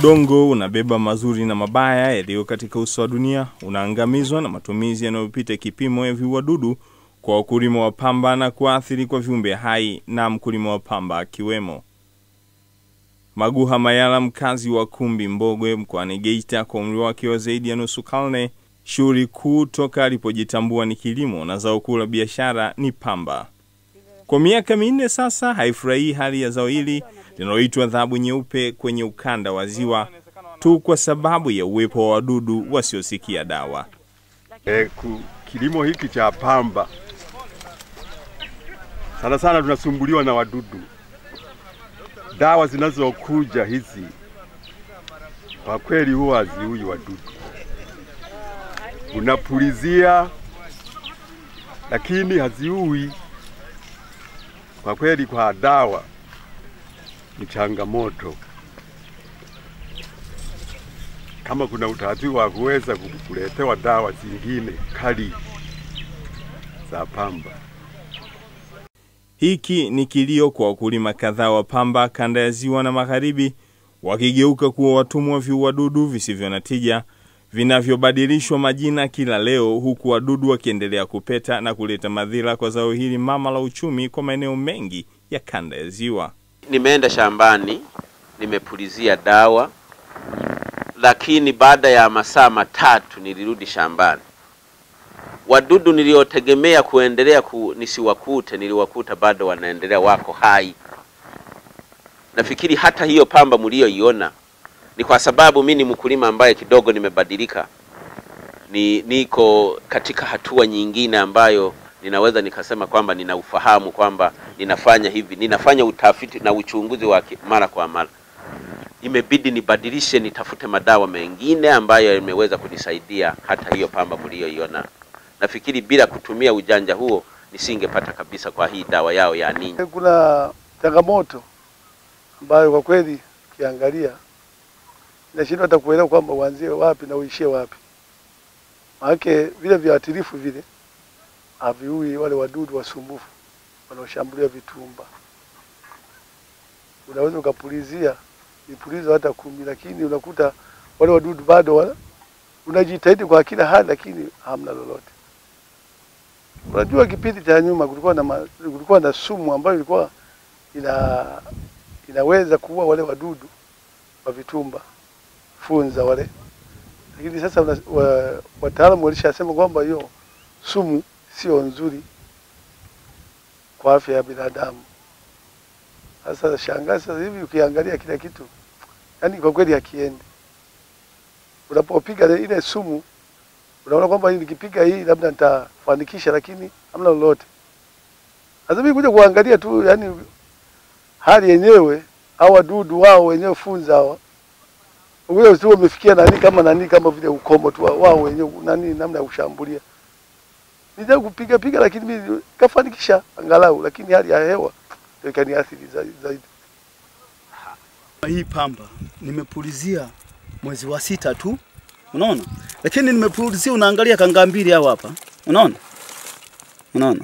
Udongo unabeba mazuri na mabaya yaliyo katika uso wa dunia, unaangamizwa na matumizi yanayopita kipimo ya viuadudu kwa wakulima wa pamba na kuathiri kwa viumbe hai na mkulima wa pamba akiwemo. Maguha Mayala, mkazi wa Kumbi Mbogwe mkoani Geita, kwa umri wake wa zaidi ya nusu karne, shughuli kuu toka alipojitambua ni kilimo na zao kuu la biashara ni pamba. Kwa miaka minne sasa haifurahii hali ya zao hili linaloitwa dhahabu nyeupe kwenye ukanda wa Ziwa tu kwa sababu ya uwepo wa wadudu wasiosikia dawa. E, ku, kilimo hiki cha pamba sana sana tunasumbuliwa na wadudu. Dawa zinazokuja hizi kwa kweli huwa haziui wadudu, unapulizia lakini haziui. Kwa kweli, kwa dawa ni changamoto. Kama kuna utaratibu wa kuweza kuletewa dawa zingine kali za pamba. Hiki ni kilio kwa wakulima kadhaa wa pamba kanda ya Ziwa na Magharibi, wakigeuka kuwa watumwa viuadudu visivyo na tija vinavyobadilishwa majina kila leo, huku wadudu wakiendelea kupeta na kuleta madhila kwa zao hili mama la uchumi kwa maeneo mengi ya kanda ya Ziwa. Nimeenda shambani, nimepulizia dawa, lakini baada ya masaa matatu nilirudi shambani. Wadudu niliotegemea kuendelea ku, nisiwakute, niliwakuta bado wanaendelea, wako hai. Nafikiri hata hiyo pamba mlioiona ni kwa sababu mi ni mkulima ambaye kidogo nimebadilika, ni niko katika hatua nyingine ambayo ninaweza nikasema kwamba nina ufahamu kwamba ninafanya hivi, ninafanya utafiti na uchunguzi wa mara kwa mara. Imebidi nibadilishe, nitafute madawa mengine ambayo yameweza kunisaidia hata hiyo pamba mlioiona. Nafikiri bila kutumia ujanja huo nisingepata kabisa kwa hii dawa yao ya ninyi. Kuna changamoto ambayo kwa kweli ukiangalia inashindwa hata kuelewa kwamba uanzie wapi na uishie wapi. Maanake vile viuatilifu vile haviui wale wadudu wasumbufu wanaoshambulia vitumba. Unaweza ukapulizia vipulizo hata kumi, lakini unakuta wale wadudu bado wana, unajitahidi kwa kila hali, lakini hamna lolote. Unajua, kipindi cha nyuma kulikuwa na, ma, kulikuwa na sumu ambayo ilikuwa ina, inaweza kuua wale wadudu wa vitumba funza wale, lakini sasa wa, wataalamu walishasema kwamba hiyo sumu sio nzuri kwa afya ya binadamu. Sasa shangaa sasa hivi ukiangalia kila kitu, yani kwa kweli hakiendi. Unapopiga ile sumu unaona kwamba nikipiga hii labda nitafanikisha, lakini hamna lolote. Sasa mimi kuja kuangalia tu, yani hali yenyewe au wadudu wao wenyewe funza hawa ule tu wamefikia nani kama nani kama vile ukomo tu wao wenyewe nani namna ya kushambulia. Nija kupiga piga, lakini mimi kafanikisha angalau, lakini hali ya hewa ndio ikaniathiri zaidi. Hii pamba nimepulizia mwezi wa sita tu, unaona, lakini nimepulizia, unaangalia kanga mbili hao hapa, unaona, unaona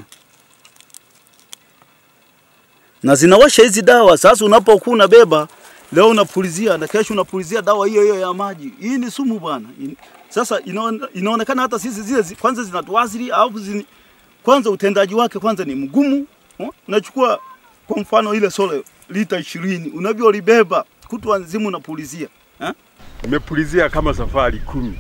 na zinawasha hizi dawa. Sasa unapokuwa unabeba leo unapulizia na kesho unapulizia dawa hiyo hiyo ya maji, hii ni sumu bwana. Sasa inaone, inaonekana hata sisi zile zi, kwanza zinatuathiri au zini, kwanza utendaji wake kwanza ni mgumu. Unachukua kwa mfano ile sole lita ishirini unavyolibeba kutwa nzima unapulizia eh? Nimepulizia kama safari kumi,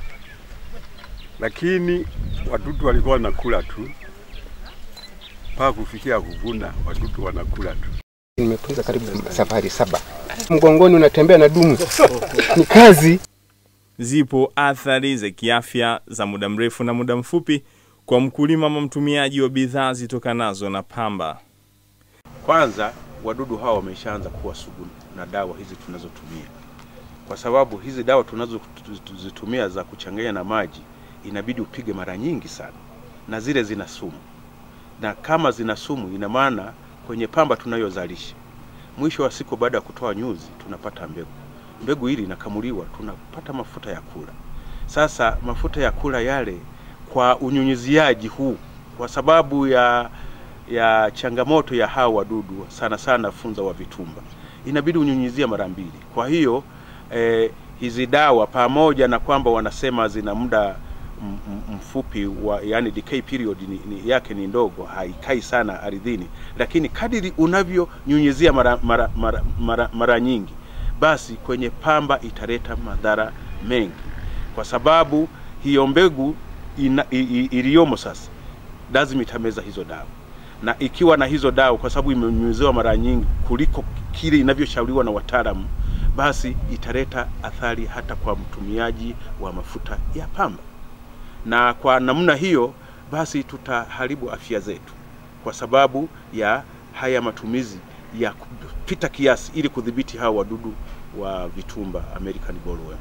lakini wadudu walikuwa wanakula tu mpaka kufikia kuvuna, wadudu wanakula tu. Nimepuliza karibu safari saba, mgongoni unatembea na dumu ni kazi. Zipo athari za kiafya za muda mrefu na muda mfupi kwa mkulima ama mtumiaji wa bidhaa zitokanazo na pamba. Kwanza, wadudu hawa wameshaanza kuwa sugu na dawa hizi tunazotumia, kwa sababu hizi dawa tunazozitumia za kuchanganya na maji inabidi upige mara nyingi sana, na zile zina sumu, na kama zina sumu, ina maana kwenye pamba tunayozalisha, mwisho wa siku, baada ya kutoa nyuzi, tunapata mbegu. Mbegu hili inakamuliwa, tunapata mafuta ya kula. Sasa mafuta ya kula yale, kwa unyunyiziaji huu, kwa sababu ya ya changamoto ya hawa wadudu sana sana funza wa vitumba, inabidi unyunyizia mara mbili. Kwa hiyo eh, hizi dawa pamoja na kwamba wanasema zina muda m- m- mfupi wa yani decay period ni, ni, yake ni ndogo, haikai sana ardhini, lakini kadiri unavyonyunyizia mara, mara, mara, mara, mara nyingi, basi kwenye pamba italeta madhara mengi, kwa sababu hiyo mbegu ina, i, i, iliyomo sasa lazima itameza hizo dawa na ikiwa na hizo dawa kwa sababu imenyunyiziwa mara nyingi kuliko kile inavyoshauriwa na wataalamu, basi italeta athari hata kwa mtumiaji wa mafuta ya pamba, na kwa namna hiyo basi tutaharibu afya zetu kwa sababu ya haya matumizi ya kupita kiasi ili kudhibiti hawa wadudu wa vitumba American bollworm.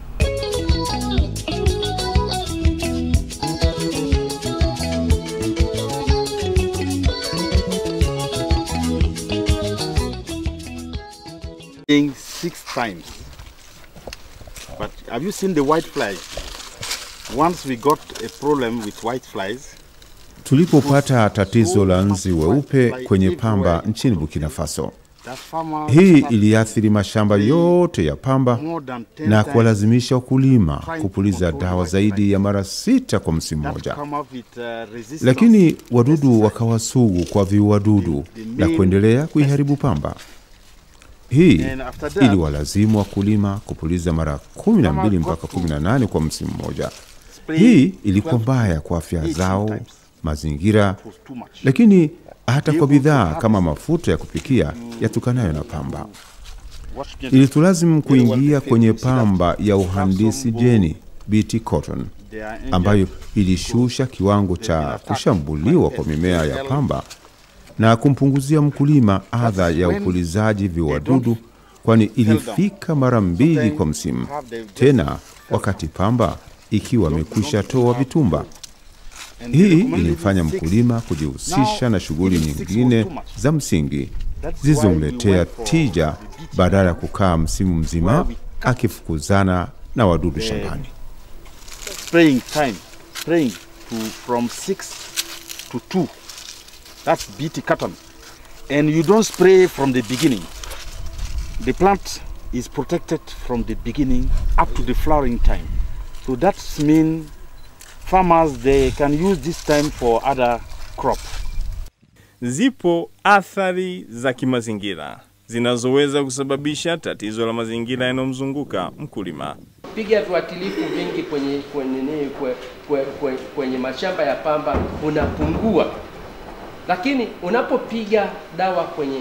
spraying six times. But have you seen the white flies? Once we got a problem with white flies, Tulipopata tatizo la nzi weupe kwenye pamba nchini Burkina Faso, that farmers hii had iliathiri mashamba yote ya pamba more than 10 na times kuwalazimisha wakulima kupuliza dawa zaidi ya mara sita kwa msimu that mmoja. come up with, uh, resistance. Lakini wadudu wakawa sugu kwa viuadudu na kuendelea kuiharibu pamba. Hii And after that, iliwalazimu wakulima kupuliza mara 12 mpaka 18 kwa msimu mmoja. spraying Hii ilikuwa 12 mbaya kwa afya 18 zao, times. mazingira, It was too much. lakini hata kwa Able to bidhaa harvest. kama mafuta ya kupikia yatokanayo na pamba. What should Ilitulazimu Very well kuingia prepared. kwenye You see that pamba ya uhandisi some jeni BT cotton they are injured. ambayo ilishusha kiwango They've been cha attacked kushambuliwa by kwa mimea ya SSL. pamba na kumpunguzia mkulima adha ya when upulizaji viuadudu, kwani ilifika mara mbili Sometimes kwa msimu, have the- tena wakati pamba ikiwa imekwisha toa vitumba. And they Hii recommended ilimfanya six. mkulima kujihusisha na shughuli even six was nyingine too much. za msingi That's why we zilizomletea went for tija the BT badala ya kukaa msimu mzima where we cut akifukuzana na wadudu the- shambani. spraying time, spraying to from six to two. That's BT cotton, and you don't spray from the beginning. The plant is protected from the beginning up to the flowering time. So that means farmers they can use this time for other crop. Zipo athari za kimazingira zinazoweza kusababisha tatizo la mazingira yanayomzunguka mkulima. piga viuatilifu vingi kwenye kwenye, nini, kwe, kwe, kwe, kwenye mashamba ya pamba unapungua, lakini unapopiga dawa kwenye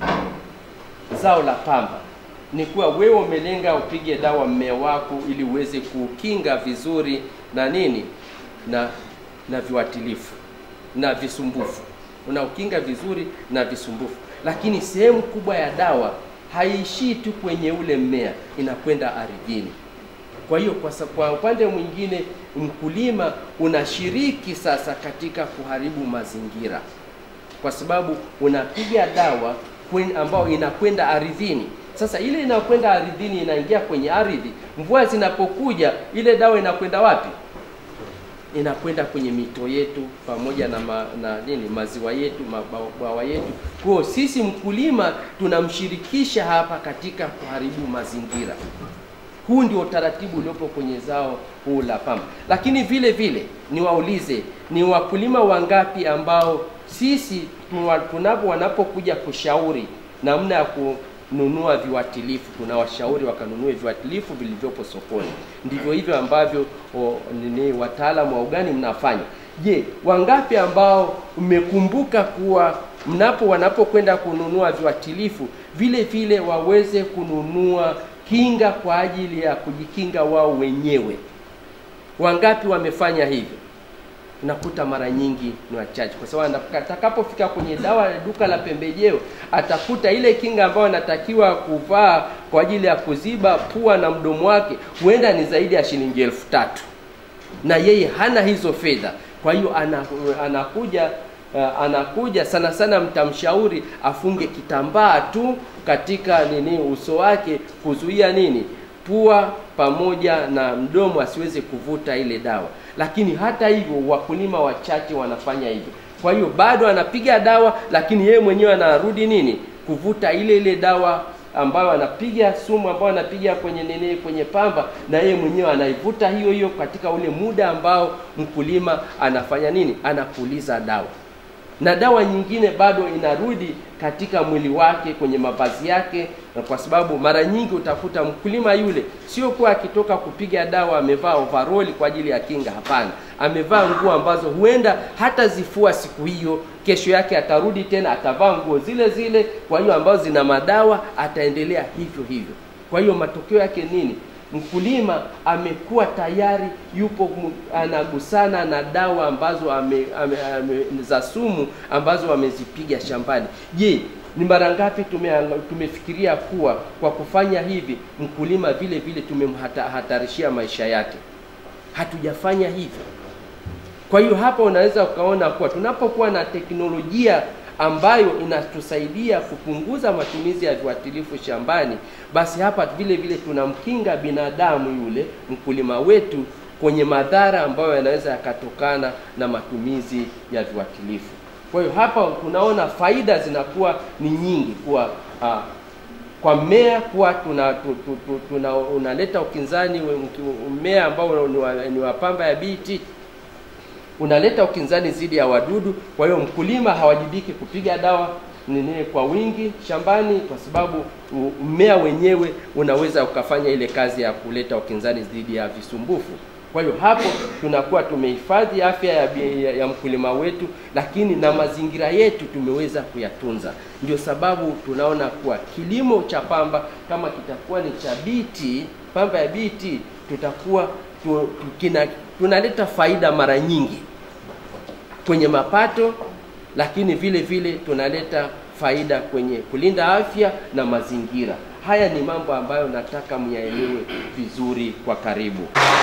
zao la pamba ni kuwa wewe umelenga upige dawa mmea wako ili uweze kukinga vizuri na nini na na viuatilifu na visumbufu, unaukinga vizuri na visumbufu, lakini sehemu kubwa ya dawa haishii tu kwenye ule mmea, inakwenda ardhini. Kwa hiyo kwa, sa- kwa upande mwingine mkulima unashiriki sasa katika kuharibu mazingira, kwa sababu unapiga dawa kwen- ambayo inakwenda ardhini. Sasa ile inakwenda ardhini inaingia kwenye ardhi, mvua zinapokuja, ile dawa inakwenda wapi? inakwenda kwenye mito yetu pamoja na, ma, na nini maziwa yetu mabwawa yetu. Kwa hiyo sisi mkulima tunamshirikisha hapa katika kuharibu mazingira. Huu ndio utaratibu uliopo kwenye zao huu la pamba. Lakini vile vile niwaulize, ni wakulima wangapi ambao sisi tuwa- tunapo wanapokuja kushauri namna ya kununua viuatilifu, tunawashauri wakanunue viuatilifu vilivyopo sokoni. Ndivyo hivyo ambavyo o, nini wataalamu wa ugani mnafanya. Je, wangapi ambao mmekumbuka kuwa mnapo wanapokwenda kununua viuatilifu vile vile waweze kununua kinga kwa ajili ya kujikinga wao wenyewe? Wangapi wamefanya hivyo? Unakuta mara nyingi ni wachache, kwa sababu atakapofika kwenye dawa ya duka la pembejeo atakuta ile kinga ambayo anatakiwa kuvaa kwa ajili ya kuziba pua na mdomo wake huenda ni zaidi ya shilingi elfu tatu na yeye hana hizo fedha. Kwa hiyo ana, anakuja uh, anakuja sana sana, mtamshauri afunge kitambaa tu katika nini uso wake kuzuia nini pua pamoja na mdomo asiweze kuvuta ile dawa. Lakini hata hivyo wakulima wachache wanafanya hivyo. Kwa hiyo bado anapiga dawa, lakini yeye mwenyewe anarudi nini kuvuta ile ile dawa ambayo anapiga sumu ambayo anapiga kwenye nini kwenye pamba, na yeye mwenyewe anaivuta hiyo hiyo katika ule muda ambao mkulima anafanya nini, anapuliza dawa na dawa nyingine bado inarudi katika mwili wake kwenye mavazi yake, na kwa sababu mara nyingi utakuta mkulima yule sio kuwa akitoka kupiga dawa amevaa overall kwa ajili ya kinga. Hapana, amevaa nguo ambazo huenda hata zifua siku hiyo, kesho yake atarudi tena atavaa nguo zile zile, kwa hiyo ambazo zina madawa, ataendelea hivyo hivyo. Kwa hiyo matokeo yake nini? mkulima amekuwa tayari yupo mu- anagusana na dawa ambazo ame, ame, ame, za sumu ambazo amezipiga shambani. Je, ni mara ngapi tume, tumefikiria kuwa kwa kufanya hivi mkulima vile vile tumemhatarishia maisha yake? Hatujafanya hivyo. Kwa hiyo hapa unaweza ukaona kuwa tunapokuwa na teknolojia ambayo inatusaidia kupunguza matumizi ya viuatilifu shambani, basi hapa vile vile tunamkinga binadamu yule mkulima wetu kwenye madhara ambayo yanaweza yakatokana na matumizi ya viuatilifu. Kwa hiyo hapa tunaona faida zinakuwa ni nyingi kuwa ah, kwa mmea kuwa tuna, tu, tu, tu, tuna unaleta ukinzani we- mki- mmea ambao ni wa, ni wa pamba ya BT unaleta ukinzani dhidi ya wadudu. Kwa hiyo mkulima hawajibiki kupiga dawa nini kwa wingi shambani, kwa sababu u- mmea wenyewe unaweza ukafanya ile kazi ya kuleta ukinzani dhidi ya visumbufu. Kwa hiyo hapo tunakuwa tumehifadhi afya ya, bi- ya, ya mkulima wetu, lakini na mazingira yetu tumeweza kuyatunza. Ndio sababu tunaona kuwa kilimo cha pamba kama kitakuwa ni cha BT, pamba ya BT, tutakuwa tu, tu, kina, tunaleta faida mara nyingi kwenye mapato, lakini vile vile tunaleta faida kwenye kulinda afya na mazingira. Haya ni mambo ambayo nataka myaelewe vizuri kwa karibu.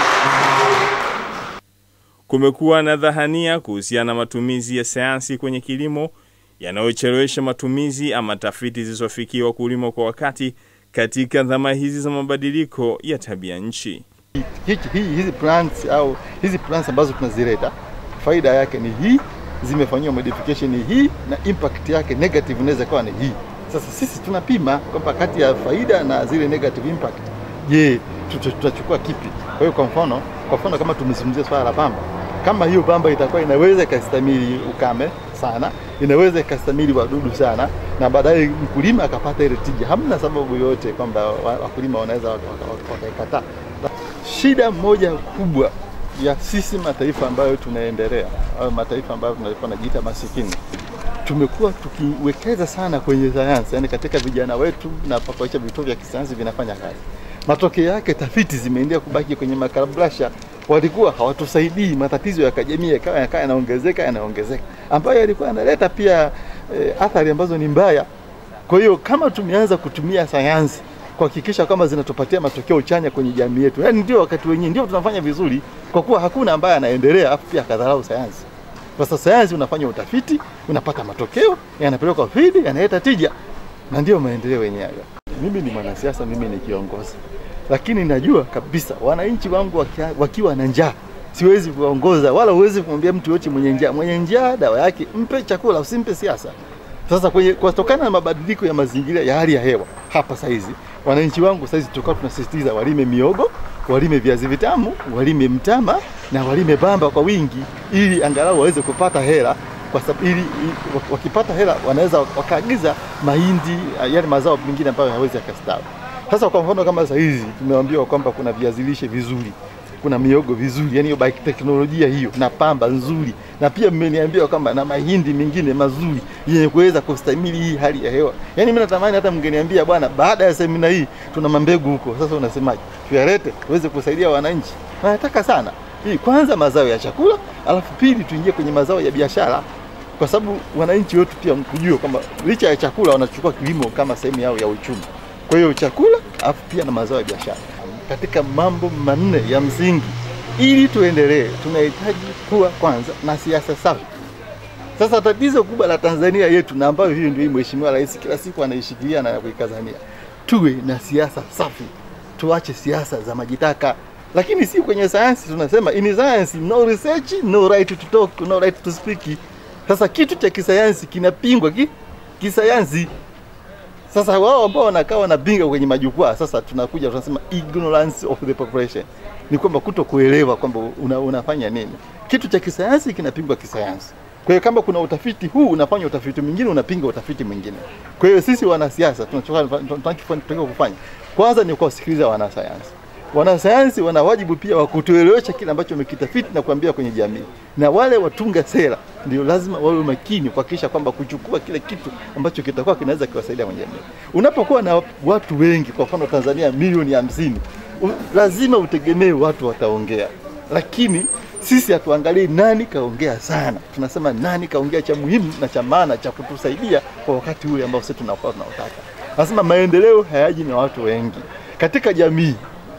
Kumekuwa na dhahania kuhusiana na matumizi ya sayansi kwenye kilimo yanayochelewesha matumizi ama tafiti zilizofikia wakulima kwa wakati katika dhama hizi za mabadiliko ya tabia nchi. hichi, hii, hizi plants au hizi plants ambazo tunazileta faida yake ni hii, zimefanyiwa modification ni hii, na impact yake negative inaweza kuwa ni hii. Sasa sisi tunapima kwamba kati ya faida na zile negative impact, je, tuta- tutachukua kipi? Kwa hiyo kwa mfano, kwa mfano kama tumezungumzia swala la pamba, kama hiyo pamba itakuwa inaweza ikastahimili ukame sana, inaweza ikastahimili wadudu sana, na baadaye mkulima akapata ile tija, hamna sababu yoyote kwamba wa- wakulima wanaweza wakaikataa waka, waka wakaikataa. Shida moja kubwa ya sisi mataifa ambayo tunaendelea au mataifa ambayo tunakuwa najiita masikini, tumekuwa tukiwekeza sana kwenye sayansi, yani katika vijana wetu na kuhakikisha vituo vya kisayansi vinafanya kazi. Matokeo yake tafiti zimeendelea kubaki kwenye makarabrasha, walikuwa hawatusaidii, matatizo ya kijamii yakawa yakawa yanaongezeka yanaongezeka, ambayo yalikuwa yanaleta pia eh, athari ambazo ni mbaya. Kwa hiyo kama tumeanza kutumia sayansi kuhakikisha kwamba zinatupatia matokeo chanya kwenye jamii yetu, yaani ndio wakati wenyewe ndio tunafanya vizuri, kwa kuwa hakuna ambaye anaendelea afu pia akadharau sayansi. Sasa sayansi unafanya utafiti, unapata matokeo, yanapelekwa field, yanaleta tija, na ndio maendeleo yenyewe. Mimi ni mwanasiasa, mimi ni kiongozi, lakini najua kabisa wananchi wangu wakia, wakiwa na njaa siwezi kuwaongoza wala huwezi kumwambia mtu yote mwenye njaa. Mwenye njaa dawa yake mpe chakula, usimpe siasa. Sasa kwenye kutokana na mabadiliko ya mazingira ya hali ya hewa hapa saizi, wananchi wangu saizi tulikuwa tunasisitiza walime miogo, walime viazi vitamu, walime mtama na walime bamba kwa wingi, ili angalau waweze kupata hela kwa sababu ili, ili wakipata hela wanaweza wakaagiza mahindi, yale mazao mengine ambayo hawezi yakastawi. Sasa kwa mfano kama sasa hizi tumeambiwa kwamba kuna viazi lishe vizuri kuna miogo vizuri, yani hiyo teknolojia hiyo na pamba nzuri, na pia mmeniambia kwamba na mahindi mengine mazuri yenye kuweza kustahimili hii hali ya hewa. Yani mimi natamani hata mngeniambia bwana, baada ya semina hii tuna mambegu huko, sasa unasemaje, tuyalete tuweze kusaidia wananchi. Na nataka sana hii, kwanza mazao ya chakula, alafu pili tuingie kwenye mazao ya biashara, kwa sababu wananchi wetu pia kujua kwamba licha ya chakula wanachukua kilimo kama sehemu yao ya uchumi. Kwa hiyo chakula, alafu pia na mazao ya biashara katika mambo manne ya msingi ili tuendelee, tunahitaji kuwa kwanza na siasa safi. Sasa tatizo kubwa la Tanzania yetu, na ambayo hiyo ndio Mheshimiwa Rais kila siku anaishikilia na kuikazania, tuwe na siasa safi, tuache siasa za majitaka. Lakini si kwenye sayansi, tunasema in science no research no right to talk no right to speak. Sasa kitu cha kisayansi kinapingwa ki, kisayansi Sasa wao ambao wanakaa wanabinga kwenye majukwaa, sasa tunakuja tunasema ignorance of the population, ni kwamba kuto kuelewa kwamba una, unafanya nini. Kitu cha kisayansi kinapingwa kisayansi. Kwa hiyo kama kuna utafiti huu unafanya utafiti mwingine unapinga utafiti mwingine. Kwa hiyo sisi wanasiasa tunachotakiwa kufanya kwanza ni kuwasikiliza wanasayansi. Wanasayansi wana wajibu pia wa kutuelewesha kile ambacho wamekitafiti na kuambia kwenye jamii, na wale watunga sera ndio lazima wawe makini kuhakikisha kwamba kuchukua kile kitu ambacho kitakuwa kinaweza kiwasaidia kwenye jamii. Unapokuwa na watu wengi, kwa mfano Tanzania milioni hamsini, u- lazima utegemee watu wataongea, lakini sisi hatuangalii nani kaongea sana, tunasema nani kaongea cha muhimu na cha maana cha kutusaidia kwa wakati ule ambao sisi tunakuwa tunaotaka. Nasema maendeleo hayaji na watu wengi katika jamii.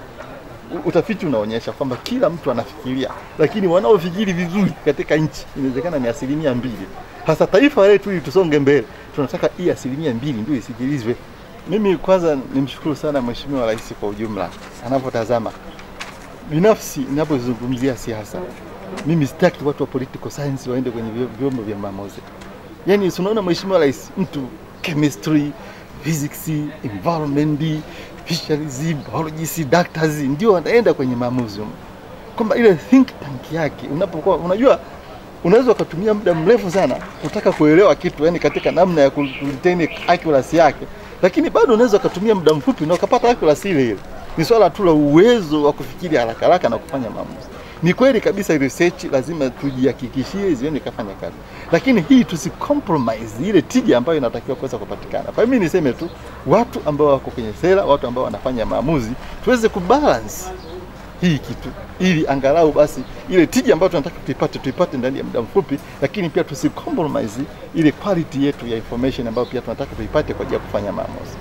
u- Utafiti unaonyesha kwamba kila mtu anafikiria, lakini wanaofikiri vizuri katika nchi inawezekana ni asilimia mbili. Hasa taifa letu ili tusonge mbele, tunataka hii asilimia mbili ndio isikilizwe. Mimi kwanza nimshukuru sana Mheshimiwa Rais kwa ujumla anapotazama binafsi ninapozungumzia siasa, mimi sitaki watu wa political science waende kwenye vyo- vyombo vya maamuzi. Yaani si unaona Mheshimiwa Rais, mtu chemistry, physics, environment, fisheries, biology, doctors ndio wanaenda kwenye maamuzi humo. Kwamba ile think tank yake unapokuwa unajua unaweza ukatumia muda mrefu sana kutaka kuelewa kitu, yani katika namna ya ku- kuretain accuracy yake, lakini bado unaweza ukatumia muda mfupi na ukapata accuracy ile ile. Ni swala tu la uwezo wa kufikiri haraka haraka na kufanya maamuzi. Ni kweli kabisa research lazima tujihakikishie zione ikafanya kazi, lakini hii tusicompromise ile tija ambayo inatakiwa kuweza kupatikana. Kwa hiyo mimi niseme tu watu ambao wako kwenye sera, watu ambao wanafanya maamuzi, tuweze kubalance hii kitu ili angalau basi ile tija ambayo tunataka tuipate tuipate ndani ya muda mfupi, lakini pia tusicompromise ile quality yetu ya information ambayo pia tunataka tuipate kwa ajili ya kufanya maamuzi.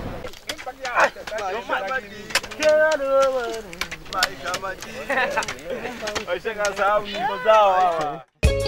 Washakasahau nyimbo zao hawa.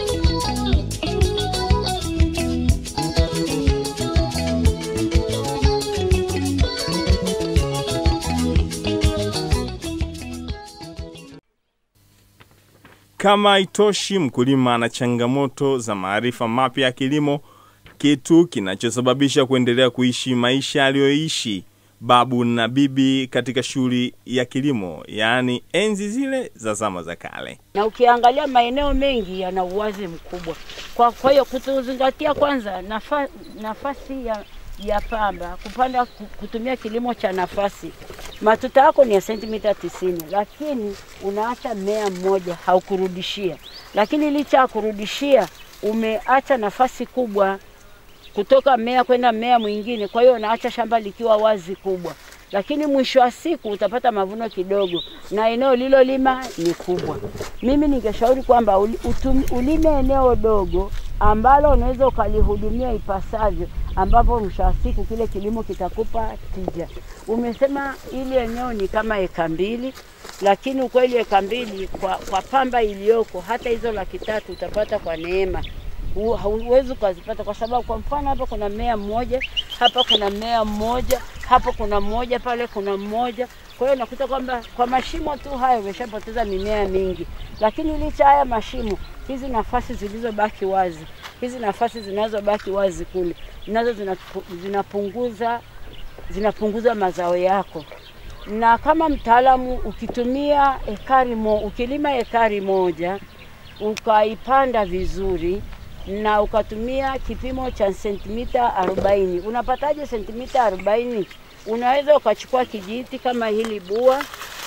Kama haitoshi, mkulima ana changamoto za maarifa mapya ya kilimo, kitu kinachosababisha kuendelea kuishi maisha aliyoishi babu na bibi katika shughuli ya kilimo, yaani enzi zile za zama za kale. na ukiangalia maeneo mengi yana uwazi mkubwa. Kwa, kwa hiyo kutuzingatia kwanza nafa, nafasi ya, ya pamba kupanda ku- kutumia kilimo cha nafasi, matuta yako ni ya sentimita tisini, lakini unaacha mmea mmoja haukurudishia, lakini licha ya kurudishia umeacha nafasi kubwa kutoka mmea kwenda mmea mwingine, kwa hiyo unaacha shamba likiwa wazi kubwa, lakini mwisho wa siku utapata mavuno kidogo na eneo lilolima ni kubwa. Mimi ningeshauri kwamba uli- utum- ulime eneo dogo ambalo unaweza ukalihudumia ipasavyo, ambapo mwisho wa siku kile kilimo kitakupa tija. Umesema ili eneo ni kama eka mbili, lakini ukweli eka mbili kwa, kwa pamba iliyoko hata hizo laki tatu utapata kwa neema hu- hauwezi ukazipata kwa sababu, kwa mfano hapa kuna mmea mmoja, hapa kuna mmea mmoja, hapo kuna mmoja, pale kuna mmoja. Kwa hiyo unakuta kwamba kwa mashimo tu hayo umeshapoteza mimea mingi, lakini licha haya mashimo, hizi nafasi zilizobaki wazi, hizi nafasi zinazobaki wazi kule, nazo zinapu- zinapunguza zinapunguza mazao yako na kama mtaalamu ukitumia ekari mo, ukilima ekari moja ukaipanda vizuri na ukatumia kipimo cha sentimita 40 unapataje sentimita 40? Unaweza ukachukua kijiti kama hili bua,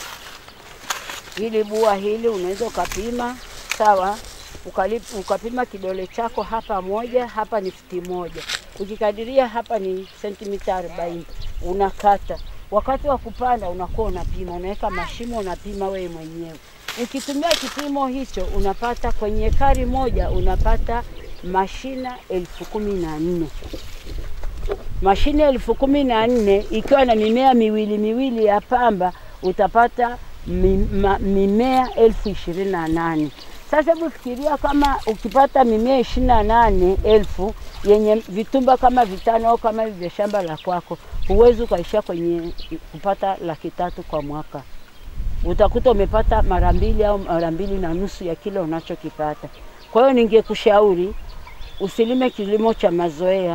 hili bua hili unaweza ukapima sawa, ukali- ukapima kidole chako hapa moja, hapa ni futi moja, ukikadiria hapa ni sentimita 40, unakata. Wakati wa kupanda unakuwa unapima, unaweka mashimo, unapima wewe mwenyewe. Ukitumia kipimo hicho unapata kwenye ekari moja unapata mashina elfu kumi na nne mashine elfu kumi na nne ikiwa na mimea miwili miwili ya pamba utapata mi, ma, mimea elfu ishirini na nane. Sasa hebu fikiria kama ukipata mimea ishirini na nane elfu yenye vitumba kama vitano au kama hivi vya shamba la kwako, huwezi ukaishia kwenye kupata laki tatu kwa mwaka. Utakuta umepata mara mbili au mara mbili na nusu ya kile unachokipata. Kwa hiyo ningekushauri usilime kilimo cha mazoea,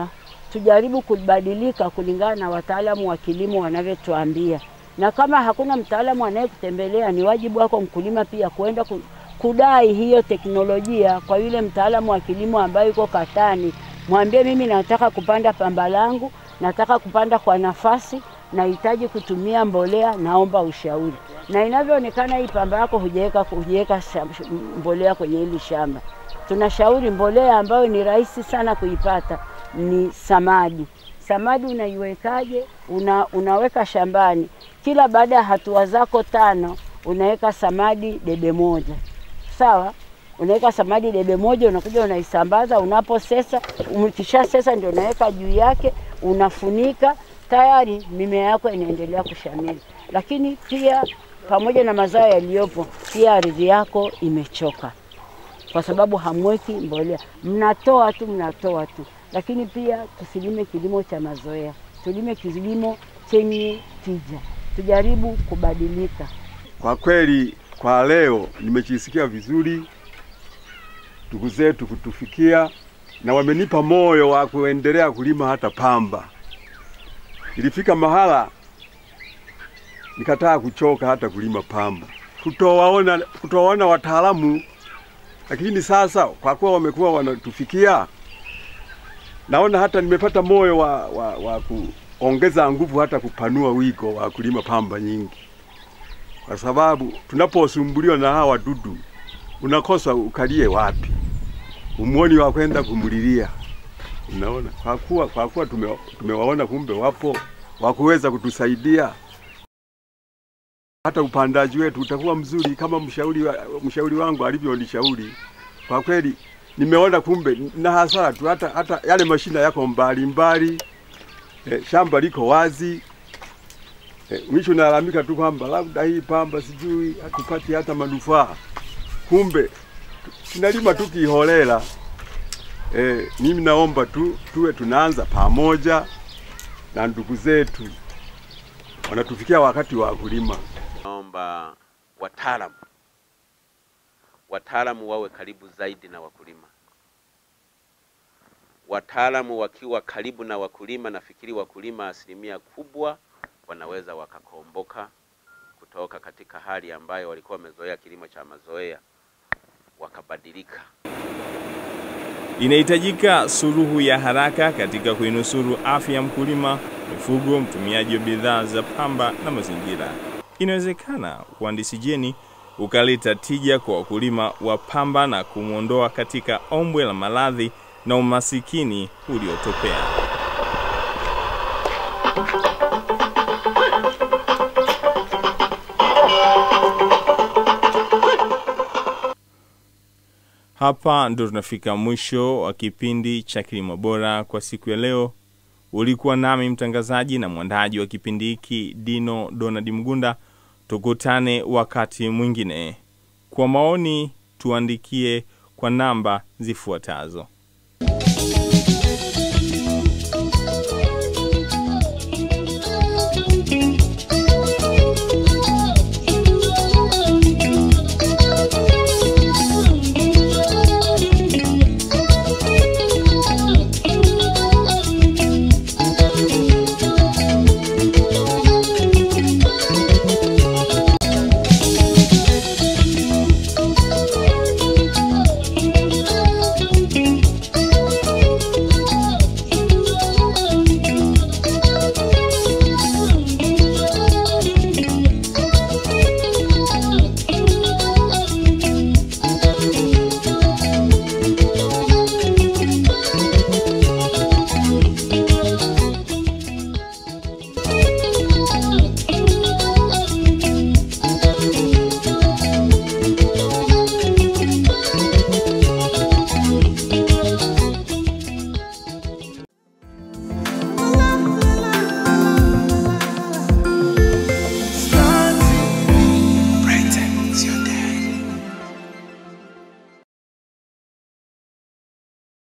tujaribu kubadilika kulingana na wataalamu wa kilimo wanavyotuambia, na kama hakuna mtaalamu anayekutembelea, ni wajibu wako mkulima pia kwenda ku- kudai hiyo teknolojia kwa yule mtaalamu wa kilimo ambaye yuko katani. Mwambie mimi nataka kupanda pamba langu, nataka kupanda kwa nafasi, nahitaji kutumia mbolea, naomba ushauri. Na inavyoonekana hii pamba yako hujaweka hujaweka sham- mbolea kwenye hili shamba, tunashauri mbolea ambayo ni rahisi sana kuipata ni samadi. Samadi unaiwekaje? Una, unaweka shambani, kila baada ya hatua zako tano unaweka samadi debe moja, sawa? Unaweka samadi debe moja, unakuja unaisambaza. Unaposesa, ukisha sesa ndio unaweka juu yake, unafunika, tayari mimea yako inaendelea kushamiri. Lakini pia pamoja na mazao yaliyopo, pia ardhi yako imechoka kwa sababu hamweki mbolea, mnatoa tu mnatoa tu. Lakini pia tusilime kilimo cha mazoea, tulime kilimo chenye tija, tujaribu kubadilika. Kwa kweli, kwa leo nimejisikia vizuri, ndugu zetu kutufikia na wamenipa moyo wa kuendelea kulima hata pamba. Ilifika mahala nikataa kuchoka hata kulima pamba, kutowaona kutowaona wataalamu, lakini sasa kwa kuwa wamekuwa wanatufikia, naona hata nimepata moyo wa, wa, wa kuongeza nguvu hata kupanua wigo wa kulima pamba nyingi kwa sababu tunaposumbuliwa na hawa wadudu unakosa ukalie wapi, umwoni wa kwenda kumlilia. Unaona, kwa kuwa kwa kuwa tume, tumewaona kumbe wapo wa kuweza kutusaidia, hata upandaji wetu utakuwa mzuri kama mshauri, wa, mshauri wangu alivyonishauri. Kwa kweli nimeona kumbe na hasara tu, hata, hata yale mashina yako mbali mbali, eh, shamba liko wazi Eh, mwisho nalalamika tu kwamba labda hii pamba sijui hatupati hata manufaa, kumbe tunalima tu kiholela. Eh, mimi naomba tu tuwe tunaanza pamoja na ndugu zetu wanatufikia wakati wa kulima. Naomba wataalamu wataalamu wawe karibu zaidi na wakulima. Wataalamu wakiwa karibu na wakulima, nafikiri wakulima asilimia kubwa wanaweza wakakomboka kutoka katika hali ambayo walikuwa wamezoea kilimo cha mazoea, wakabadilika. Inahitajika suluhu ya haraka katika kuinusuru afya ya mkulima, mifugo, mtumiaji wa bidhaa za pamba na mazingira. Inawezekana uhandisi jeni ukaleta tija kwa wakulima wa pamba na kumwondoa katika ombwe la maradhi na umasikini uliotopea. Hapa ndo tunafika mwisho wa kipindi cha Kilimo Bora kwa siku ya leo. Ulikuwa nami mtangazaji na mwandaji wa kipindi hiki Dino Donald Mgunda. Tukutane wakati mwingine. Kwa maoni tuandikie kwa namba zifuatazo: